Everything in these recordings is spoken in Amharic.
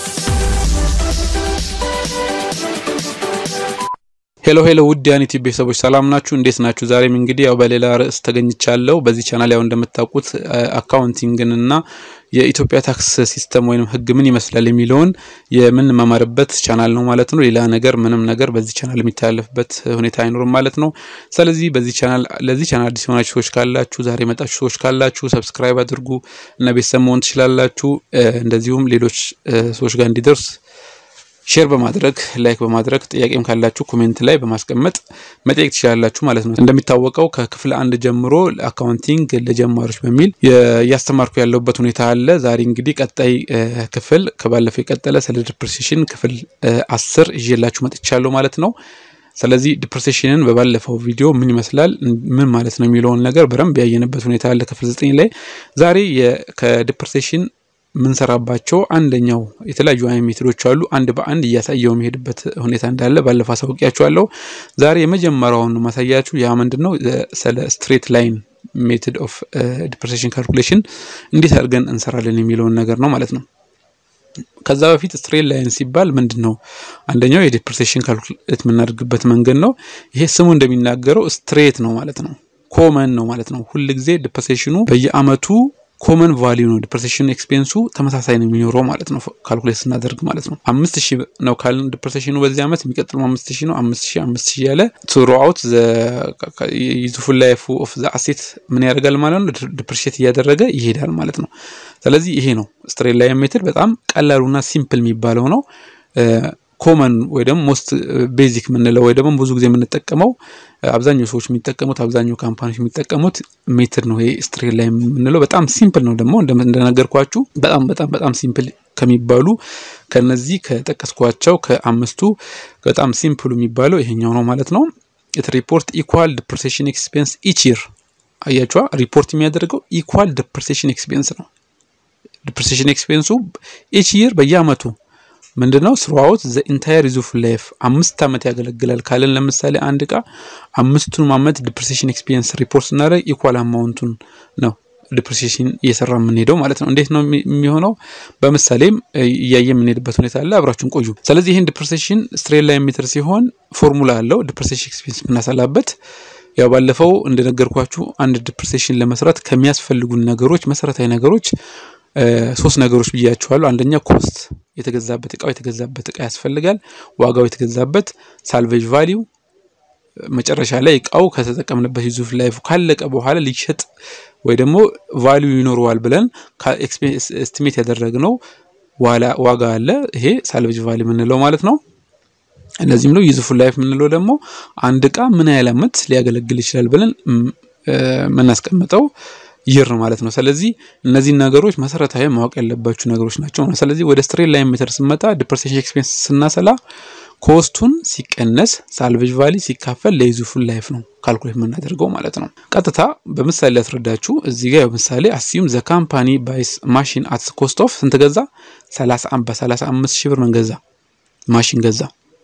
ሄሎ ሄሎ ውድ ያኒቲ ቤተሰቦች ሰላም ናችሁ? እንዴት ናችሁ? ዛሬም እንግዲህ ያው በሌላ ርዕስ ተገኝቻለሁ። በዚህ ቻናል ያው እንደምታውቁት አካውንቲንግን እና የኢትዮጵያ ታክስ ሲስተም ወይም ሕግ ምን ይመስላል የሚለውን የምንመማርበት ቻናል ነው ማለት ነው። ሌላ ነገር ምንም ነገር በዚህ ቻናል የሚተላለፍበት ሁኔታ አይኖርም ማለት ነው። ስለዚህ በዚህ ቻናል ለዚህ ቻናል አዲስ የሆናችሁ ሰዎች ካላችሁ፣ ዛሬ የመጣችሁ ሰዎች ካላችሁ ሰብስክራይብ አድርጉ እና ቤተሰብ መሆን ትችላላችሁ። እንደዚሁም ሌሎች ሰዎች ጋር እንዲደርስ ሼር በማድረግ ላይክ በማድረግ ጥያቄም ካላችሁ ኮሜንት ላይ በማስቀመጥ መጠየቅ ትችላላችሁ ማለት ነው። እንደሚታወቀው ከክፍል አንድ ጀምሮ አካውንቲንግ ለጀማሪዎች በሚል እያስተማርኩ ያለሁበት ሁኔታ አለ። ዛሬ እንግዲህ ቀጣይ ክፍል ከባለፈው የቀጠለ ስለ ዲፕሬሴሽን ክፍል አስር ይዤላችሁ መጥቻለሁ ማለት ነው። ስለዚህ ዲፕሬሴሽንን በባለፈው ቪዲዮ ምን ይመስላል ምን ማለት ነው የሚለውን ነገር በደንብ ያየንበት ሁኔታ አለ ክፍል ዘጠኝ ላይ ዛሬ ከዲፕሬሴሽን ምንሰራባቸው አንደኛው የተለያዩ አይነት ሜቶዶች አሉ። አንድ በአንድ እያሳየው የሚሄድበት ሁኔታ እንዳለ ባለፈው አሳውቂያችኋለሁ። ዛሬ የመጀመሪያውን ማሳያችሁ ያ ምንድን ነው ስለ ስትሬት ላይን ሜቶድ ኦፍ ዲፕሬሴሽን ካልኩሌሽን እንዴት አድርገን እንሰራለን የሚለውን ነገር ነው ማለት ነው። ከዛ በፊት ስትሬት ላይን ሲባል ምንድን ነው? አንደኛው የዲፕሬሴሽን ካልኩሌት የምናደርግበት መንገድ ነው። ይሄ ስሙ እንደሚናገረው ስትሬት ነው ማለት ነው። ኮመን ነው ማለት ነው። ሁልጊዜ ዲፕሬሴሽኑ በየአመቱ ኮመን ቫሊዩ ነው። ዲፕሬሴሽን ኤክስፔንሱ ተመሳሳይ ነው የሚኖረው ማለት ነው። ካልኩሌት ስናደርግ ማለት ነው። አምስት ሺህ ነው ካልን ዲፕሬሴሽኑ በዚህ ዓመት የሚቀጥለው አምስት ሺህ ነው። አምስት ሺህ አምስት ሺህ ያለ ትሮአውት ዩዝፉል ላይፍ ኦፍ ዘ አሴት ምን ያደርጋል ማለት ነው። ዲፕሬሽት እያደረገ ይሄዳል ማለት ነው። ስለዚህ ይሄ ነው ስትሬት ላይን ሜትድ በጣም ቀላሉና ሲምፕል የሚባለው ነው። ኮመን ወይ ደግሞ ሞስት ቤዚክ የምንለው ወይ ደግሞ ብዙ ጊዜ የምንጠቀመው አብዛኛው ሰዎች የሚጠቀሙት አብዛኛው ካምፓኒዎች የሚጠቀሙት ሜትድ ነው። ይሄ ስትሬት ላይ የምንለው በጣም ሲምፕል ነው። ደግሞ እንደነገርኳችሁ በጣም በጣም በጣም ሲምፕል ከሚባሉ ከነዚህ ከጠቀስኳቸው ከአምስቱ በጣም ሲምፕሉ የሚባለው ይሄኛው ነው ማለት ነው። ኢት ሪፖርት ኢኳል ዲፕሬሴሽን ኤክስፔንስ ኢች ይር። አያችዋ ሪፖርት የሚያደርገው ኢኳል ዲፕሬሴሽን ኤክስፔንስ ነው። ዲፕሬሴሽን ኤክስፔንሱ ኢች ይር በየአመቱ ምንድነው ስሩአውት ዘ ኢንታየር ዩዝፉል ላይፍ አምስት ዓመት ያገለግላል ካለን ለምሳሌ አንድ እቃ አምስቱን ዓመት ዲፕሬሴሽን ኤክስፒሪየንስ ሪፖርት ስናደርግ ኢኳል አማውንቱን ነው ዲፕሬሴሽን እየሰራ የምንሄደው ማለት ነው። እንዴት ነው የሚሆነው? በምሳሌም እያየ የምንሄድበት ሁኔታ አለ። አብራችሁን ቆዩ። ስለዚህ ይህን ዲፕሬሴሽን ስትሬት ላይን ሜትር ሲሆን ፎርሙላ አለው ዲፕሬሴሽን ኤክስፒሪየንስ የምናሰላበት ያው ባለፈው እንደነገርኳችሁ አንድ ዲፕሬሴሽን ለመስራት ከሚያስፈልጉን ነገሮች መሰረታዊ ነገሮች ሶስት ነገሮች ብያችኋለሁ። አንደኛ ኮስት የተገዛበት እቃው የተገዛበት እቃ ያስፈልጋል። ዋጋው የተገዛበት ሳልቬጅ ቫሊዩ መጨረሻ ላይ እቃው ከተጠቀምንበት ዩዙፍ ላይፉ ካለቀ በኋላ ሊሸጥ ወይ ደግሞ ቫሊዩ ይኖረዋል ብለን ኤስቲሜት ያደረግነው ዋጋ አለ። ይሄ ሳልቬጅ ቫሊዩ የምንለው ማለት ነው። እነዚህም ነው ዩዝፉል ላይፍ የምንለው ደግሞ አንድ እቃ ምን ያህል ዓመት ሊያገለግል ይችላል ብለን የምናስቀምጠው ይር ማለት ነው። ስለዚህ እነዚህን ነገሮች መሰረታዊ ማወቅ ያለባችሁ ነገሮች ናቸው። ስለዚህ ወደ ስትሬት ላይን ሜተር ስንመጣ ዲፕሬሴሽን ኤክስፔንስ ስናሰላ ኮስቱን ሲቀነስ ሳልቬጅ ቫሊ ሲካፈል ለዩዝፉል ላይፍ ነው ካልኩሌት የምናደርገው ማለት ነው። ቀጥታ በምሳሌ ያስረዳችሁ እዚህ ጋር ምሳሌ አስዩም ዘ ካምፓኒ ባይስ ማሽን አት ኮስት ኦፍ ስንት ገዛ? በሰላሳ አምስት ሺህ ብር ምን ገዛ? ማሽን ገዛ።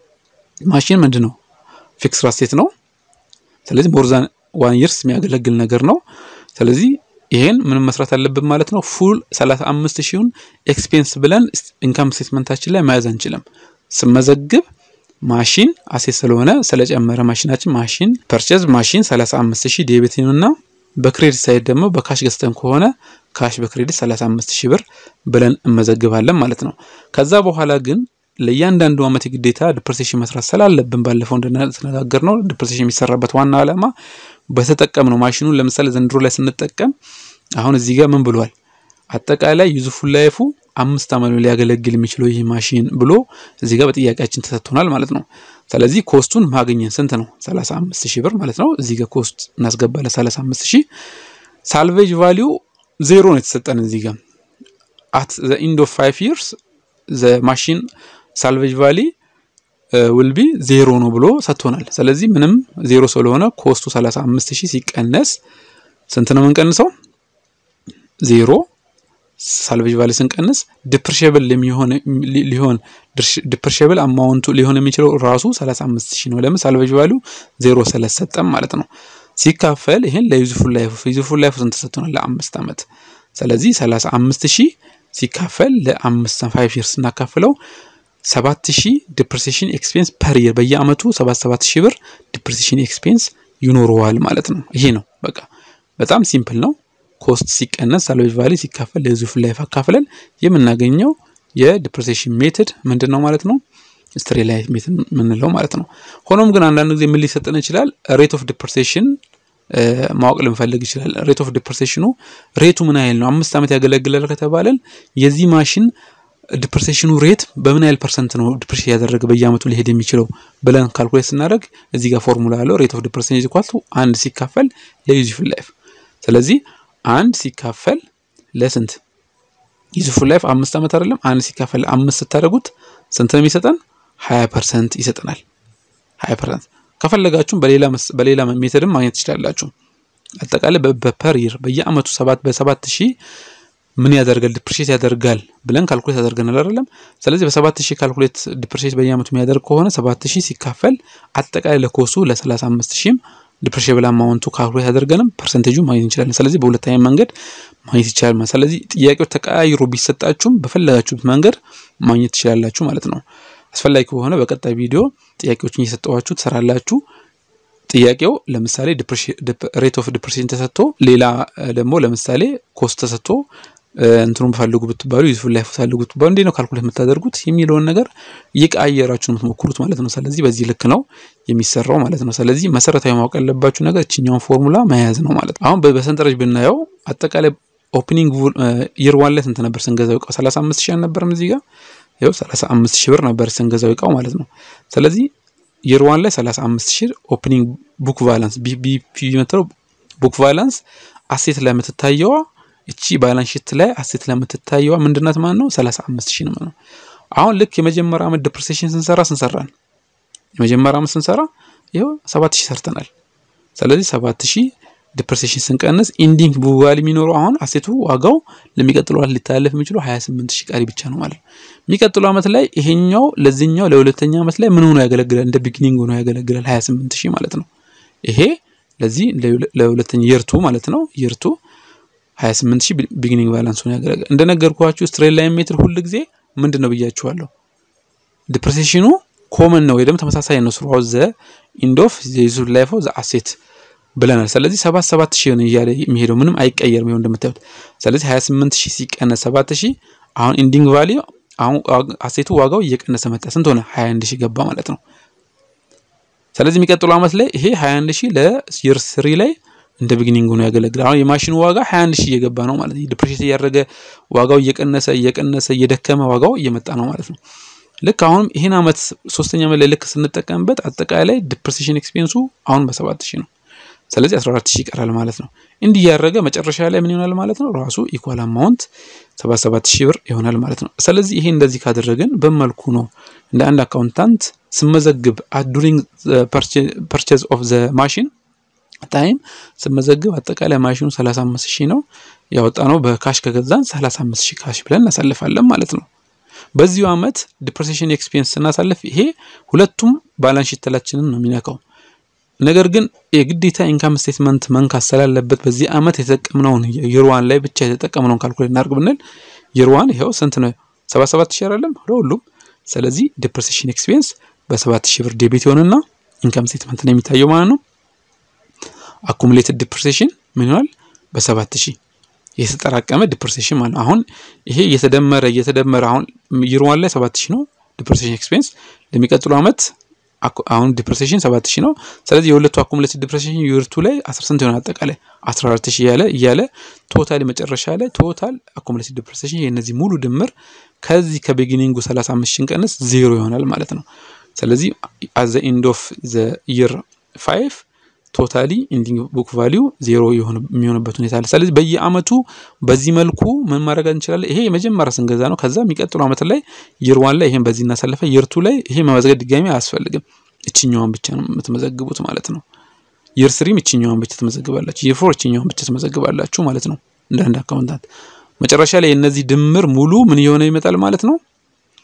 ማሽን ምንድን ነው? ፊክስ ራስቴት ነው። ስለዚህ ሞርዛን ዋን ይርስ የሚያገለግል ነገር ነው። ስለዚህ ይሄን ምንም መስራት አለብን ማለት ነው። ፉል 35 ሺውን ኤክስፔንስ ብለን ኢንካም ስቴትመንታችን ላይ መያዝ አንችልም። ስመዘግብ ማሽን አሴት ስለሆነ ስለጨመረ ማሽናችን ማሽን ፐርቼዝ ማሽን 35 ሺህ ዴቢት እና በክሬዲት ሳይድ ደግሞ በካሽ ገዝተን ከሆነ ካሽ በክሬዲት 35 ሺህ ብር ብለን እንመዘግባለን ማለት ነው። ከዛ በኋላ ግን ለእያንዳንዱ ዓመት የግዴታ ዲፕሬሴሽን መስራት ስላለብን ባለፈው እንደተነጋገር ነው ዲፕሬሴሽን የሚሰራበት ዋና ዓላማ በተጠቀም ነው። ማሽኑን ለምሳሌ ዘንድሮ ላይ ስንጠቀም አሁን እዚህ ጋር ምን ብሏል? አጠቃላይ ዩዝፉል ላይፉ አምስት ዓመት ነው ሊያገለግል የሚችለው ይህ ማሽን ብሎ እዚህ ጋር በጥያቄያችን ተሰጥቶናል ማለት ነው። ስለዚህ ኮስቱን ማግኘን ስንት ነው? 35 ሺህ ብር ማለት ነው። እዚህ ጋር ኮስት እናስገባለን 35 ሺህ። ሳልቬጅ ቫሊዩ ዜሮ ነው የተሰጠን እዚህ ጋር አት ዘ ኢንድ ኦፍ ፋይቭ ይርስ ዘ ማሽን ሳልቬጅ ቫሊ ውልቢ ዜሮ ነው ብሎ ሰጥቶናል። ስለዚህ ምንም ዜሮ ስለሆነ ኮስቱ 35 ሺህ ሲቀነስ ስንት ነው የምንቀንሰው? ዜሮ ሳልቬጅ ቫሊ ስንቀንስ ዲፕሪሽብል ሊሆን ዲፕሪሽብል አማውንቱ ሊሆን የሚችለው ራሱ 35 ሺህ ነው። ለምን ሳልቬጅ ቫሊ ዜሮ ስለሰጠም ማለት ነው። ሲካፈል ይህን ለዩዝፉል ላይፍ ዩዝፉል ላይፍ ስንት ሰጥቶናል? ለአምስት ዓመት ስለዚህ 35 ሺህ ሲካፈል ለአምስት ፋይቭ ይርስ ስናካፍለው ሰባት ሺህ ዲፕሬሴሽን ኤክስፔንስ ፐር ይር በየአመቱ ሰባት ሰባት ሺህ ብር ዲፕሬሴሽን ኤክስፔንስ ይኖረዋል ማለት ነው። ይሄ ነው በቃ በጣም ሲምፕል ነው። ኮስት ሲቀነስ ሳልቬጅ ቫሊ ሲካፈል ለዩዝፉል ላይፍ አካፍለን የምናገኘው የዲፕሬሴሽን ሜትድ ምንድን ነው ማለት ነው? ስትሬት ላይን ሜትድ የምንለው ማለት ነው። ሆኖም ግን አንዳንድ ጊዜ ምን ሊሰጠን ይችላል? ሬት ኦፍ ዲፕሬሴሽን ማወቅ ልንፈልግ ይችላል። ሬት ኦፍ ዲፕሬሴሽኑ ሬቱ ምን ያህል ነው? አምስት ዓመት ያገለግላል ከተባለን የዚህ ማሽን ዲፕሬሴሽኑ ሬት በምን ያህል ፐርሰንት ነው ዲፕሬሽን ያደረገ በየአመቱ ሊሄድ የሚችለው ብለን ካልኩሌት ስናደርግ እዚህ ጋር ፎርሙላ ያለው ሬት ኦፍ ዲፕሬሴሽን ኢኳል አንድ ሲካፈል ለዩዝፉል ላይፍ። ስለዚህ አንድ ሲካፈል ለስንት ዩዝፉል ላይፍ አምስት ዓመት አይደለም። አንድ ሲካፈል አምስት ስታደርጉት ስንት ነው የሚሰጠን? ሀያ ፐርሰንት ይሰጠናል። ሀያ ፐርሰንት ከፈለጋችሁም በሌላ ሜተድም ማግኘት ትችላላችሁ። አጠቃላይ በፐር ይር በየአመቱ ሰባት በሰባት ሺህ ምን ያደርጋል ዲፕሬሽት ያደርጋል ብለን ካልኩሌት ያደርገናል አይደለም። ስለዚህ በሰባት ሺህ ካልኩሌት ዲፕሬሽት በየአመቱ የሚያደርግ ከሆነ ሰባት ሺህ ሲካፈል አጠቃላይ ለኮሱ ለሰላሳ አምስት ሺህም ዲፕሬሽን ብላ አማውንቱ ካልኩሌት ያደርገንም ፐርሰንቴጁ ማግኘት እንችላለን። ስለዚህ በሁለተኛ መንገድ ማግኘት ይቻላል ማለት ስለዚህ ጥያቄው ተቀያይሮ ቢሰጣችሁም በፈለጋችሁት መንገድ ማግኘት ትችላላችሁ ማለት ነው። አስፈላጊ ከሆነ በቀጣይ ቪዲዮ ጥያቄዎችን እየሰጠዋችሁ ትሰራላችሁ። ጥያቄው ለምሳሌ ሬት ኦፍ ዲፕሬሽን ተሰጥቶ ሌላ ደግሞ ለምሳሌ ኮስት ተሰጥቶ እንትኑን ፈልጉ ብትባሉ ዩዝፉል ላይፍ ፈልጉ ብትባሉ እንዴት ነው ካልኩሌት የምታደርጉት የሚለውን ነገር እየቀያየራችሁ የምትሞክሩት ማለት ነው። ስለዚህ በዚህ ልክ ነው የሚሰራው ማለት ነው። ስለዚህ መሰረታዊ ማወቅ ያለባችሁ ነገር እችኛውን ፎርሙላ መያዝ ነው ማለት ነው። አሁን በሰንጠረዥ ብናየው አጠቃላይ ኦፕኒንግ ይር ዋን ላይ ስንት ነበር ስንገዛው እቃው? 35 ሺህ አልነበረም እዚህ ጋር ይኸው 35 ሺህ ብር ነበር ስንገዛው እቃው ማለት ነው። ስለዚህ ይር ዋን ላይ 35 ሺህ ኦፕኒንግ ቡክ ቫላንስ ቢፒ የምትለው ቡክ ቫላንስ አሴት ላይ የምትታየዋ እቺ ባላንስ ሺት ላይ አሴት ላይ የምትታየዋ ምንድናት ማለት ነው? 35 ሺህ ነው ማለት ነው። አሁን ልክ የመጀመሪያ ዓመት ዲፕሬሴሽን ስንሰራ ስንሰራን የመጀመሪያ ዓመት ስንሰራ ይኸው 7000 ሰርተናል። ስለዚህ 7000 ዲፕሬሴሽን ስንቀንስ ኢንዲንግ ቡቫሊ የሚኖረው አሁን አሴቱ ዋጋው ለሚቀጥለው ዓመት ሊተላለፍ የሚችለው 28 ሺህ ቀሪ ብቻ ነው ማለት ነው። የሚቀጥለው ዓመት ላይ ይሄኛው ለዚህኛው ለሁለተኛ ዓመት ላይ ምን ሆኖ ያገለግላል? እንደ ቢግኒንግ ሆኖ ያገለግላል 28 ሺህ ማለት ነው። ይሄ ለዚህ ለሁለተኛ የርቱ ማለት ነው የርቱ 28 ሺህ ቢግኒንግ ባላንስ ሆኖ ያገለግላል። እንደነገርኳችሁ ስትሬት ላይን ሜትር ሁል ጊዜ ምንድን ነው ብያችኋለሁ፣ ዲፕሬሴሽኑ ኮመን ነው ወይ ደግሞ ተመሳሳይ ነው ስሩ ዘ ኢንድ ኦፍ ዘ ዩዝፉል ላይፍ ኦፍ ዘ አሴት ብለናል። ስለዚህ ሰባት ሰባት ሺህ ነው እያለ የሚሄደው ምንም አይቀየርም። ይኸው እንደምታዩት ስለዚህ 28 ሺህ ሲቀነስ 7 ሺህ አሁን ኢንዲንግ ቫሊዩ አሁን አሴቱ ዋጋው እየቀነሰ መጣ። ስንት ሆነ? 21 ሺህ ገባ ማለት ነው። ስለዚህ የሚቀጥለው ዓመት ላይ ይሄ 21 ሺህ ለይር ስሪ ላይ እንደ ቢግኒንግ ሆኖ ያገለግላል። አሁን የማሽኑ ዋጋ 21 ሺህ እየገባ ነው ማለት ነው። ዲፕሬሽን እያደረገ ዋጋው እየቀነሰ እየቀነሰ እየደከመ ዋጋው እየመጣ ነው ማለት ነው። ልክ አሁንም ይህን ዓመት ሶስተኛ ዓመት ላይ ልክ ስንጠቀምበት አጠቃላይ ዲፕሬሴሽን ኤክስፔንሱ አሁን በሰባት ሺህ ነው። ስለዚህ 14 ሺህ ይቀራል ማለት ነው። እንዲህ ያደረገ መጨረሻ ላይ ምን ይሆናል ማለት ነው? ራሱ ኢኳል አማውንት 77 ሺህ ብር ይሆናል ማለት ነው። ስለዚህ ይሄ እንደዚህ ካደረግን በመልኩ ነው እንደ አንድ አካውንታንት ስመዘግብ ዱሪንግ ፐርቼዝ ኦፍ ዘ ማሽን ታይም ስመዘግብ አጠቃላይ ማሽኑ 35 ሺህ ነው ያወጣ ነው። በካሽ ከገዛን 35 ሺህ ካሽ ብለን እናሳልፋለን ማለት ነው። በዚሁ ዓመት ዲፕሬሴሽን ኤክስፔንስ ስናሳልፍ ይሄ ሁለቱም ባላንስ ሺታችንን ነው የሚነካው። ነገር ግን የግዴታ ኢንካም ስቴትመንት መንካት ስላለበት በዚህ ዓመት የተጠቀምነውን የርዋን ላይ ብቻ የተጠቀምነውን ካልኩሌት እናድርግ ብንል የርዋን ይኸው ስንት ነው? 77 ሺህ አይደለም ለሁሉም። ስለዚህ ዲፕሬሴሽን ኤክስፔንስ በ7 ሺህ ብር ዴቢት ይሆንና ኢንካም ስቴትመንት ነው የሚታየው ማለት ነው። አኩሙሌትድ ዲፕሬሴሽን ምን ይሆናል? በሰባት ሺህ የተጠራቀመ ዲፕሬሴሽን ማለት ነው። አሁን ይሄ እየተደመረ እየተደመረ አሁን ይርዋን ላይ ሰባት ሺህ ነው ዲፕሬሴሽን ኤክስፔንስ ለሚቀጥሉ ዓመት አሁን ዲፕሬሴሽን ሰባት ሺህ ነው። ስለዚህ የሁለቱ አኩሙሌትድ ዲፕሬሴሽን ዩርቱ ላይ አስራ ስንት ይሆናል? አጠቃላይ አስራ አራት ሺህ እያለ እያለ ቶታል መጨረሻ ላይ ቶታል አኩሙሌትድ ዲፕሬሴሽን የእነዚህ ሙሉ ድምር ከዚህ ከቢጊኒንጉ ሰላሳ አምስት ሺህ ቀንስ ዜሮ ይሆናል ማለት ነው። ስለዚህ አዘ ኢንድ ኦፍ ዘ ይር ፋይቭ ቶታሊ ኢንዲንግ ቡክ ቫሊዩ ዜሮ የሚሆንበት ሁኔታ አለ። ስለዚህ በየአመቱ በዚህ መልኩ ምን ማድረግ እንችላለን? ይሄ የመጀመሪያ ስንገዛ ነው። ከዛ የሚቀጥሉ አመት ላይ ይር ዋን ላይ ይሄን በዚህ እናሳለፈ፣ ይርቱ ላይ ይሄ መመዝገብ ድጋሚ አያስፈልግም። እችኛዋን ብቻ ነው የምትመዘግቡት ማለት ነው። ይር ስሪም እችኛዋን ብቻ ትመዘግባላችሁ። ይር ፎር እችኛዋን ብቻ ትመዘግባላችሁ ማለት ነው። እንደ አንድ አካውንታንት መጨረሻ ላይ የእነዚህ ድምር ሙሉ ምን የሆነ ይመጣል ማለት ነው።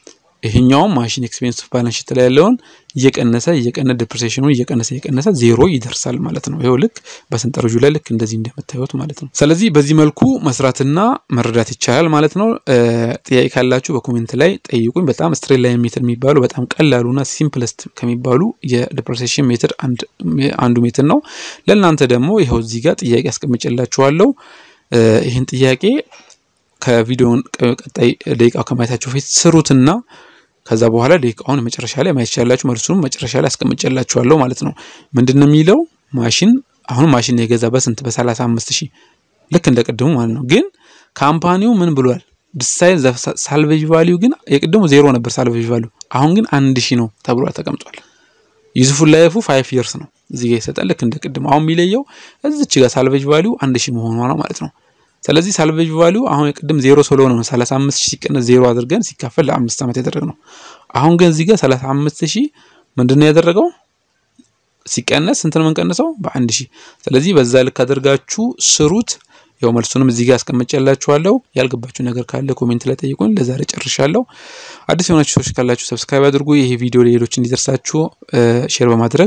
ይሄኛውም ማሽን ኤክስፔንስ ባላንስ ሺት ላይ ያለውን እየቀነሰ እየቀነሰ ዲፕሬሴሽኑ እየቀነሰ እየቀነሰ ዜሮ ይደርሳል ማለት ነው። ይኸው ልክ በሰንጠረዡ ላይ ልክ እንደዚህ እንደምታዩት ማለት ነው። ስለዚህ በዚህ መልኩ መስራትና መረዳት ይቻላል ማለት ነው። ጥያቄ ካላችሁ በኮሜንት ላይ ጠይቁኝ። በጣም ስትሬት ላይን ሜትድ የሚባሉ በጣም ቀላሉና ሲምፕለስት ከሚባሉ የዲፕሬሴሽን ሜትድ አንዱ ሜትድ ነው። ለእናንተ ደግሞ ይኸው እዚህ ጋር ጥያቄ አስቀምጬላችኋለሁ። ይህን ጥያቄ ከቪዲዮውን ቀጣይ ደቂቃው ከማየታችሁ በፊት ስሩትና ከዛ በኋላ ደቂቃውን መጨረሻ ላይ ማየት ይችላላችሁ። መልሱንም መጨረሻ ላይ አስቀምጬላችኋለሁ ማለት ነው። ምንድን ነው የሚለው ማሽን አሁን ማሽን የገዛ በስንት በሰላሳ አምስት ሺህ ልክ እንደ ቅድሙ ማለት ነው። ግን ካምፓኒው ምን ብሏል? ዲሳይድ ሳልቬጅ ቫሊዩ ግን የቅድሙ ዜሮ ነበር ሳልቬጅ ቫሊዩ፣ አሁን ግን አንድ ሺህ ነው ተብሎ ተቀምጧል። ዩዝፉል ላይፉ ፋይቭ ይርስ ነው እዚህ ጋር ይሰጣል። ልክ እንደ ቅድሙ አሁን የሚለየው እዚች ጋር ሳልቬጅ ቫሊዩ አንድ ሺህ መሆኗ ነው ማለት ነው። ስለዚህ ሳልቬጅ ቫሊዩ አሁን የቅድም ዜሮ ስለሆነ ነው 35 ሺህ ሲቀነስ ዜሮ አድርገን ሲካፈል ለአምስት ዓመት ያደረግነው። አሁን ግን እዚህ ጋር 35 ሺህ ምንድን ነው ያደረገው ሲቀነስ ስንት ነው የምንቀንሰው? በአንድ ሺህ። ስለዚህ በዛ ልክ አድርጋችሁ ስሩት። ያው መልሱንም እዚህ ጋር አስቀምጬላችኋለሁ። ያልገባችሁ ነገር ካለ ኮሜንት ላይ ጠይቁኝ። ለዛሬ ጨርሻለሁ። አዲስ የሆናችሁ ሰዎች ካላችሁ ሰብስክራይብ አድርጉ። ይሄ ቪዲዮ ለሌሎች እንዲደርሳችሁ ሼር በማድረግ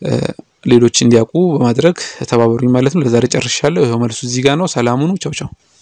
ሌሎች እንዲያውቁ በማድረግ ተባበሩኝ ማለት ነው። ለዛሬ ጨርሻለሁ። ይኸው መልሱ እዚህ ጋር ነው። ሰላሙኑ ቻው ቻው።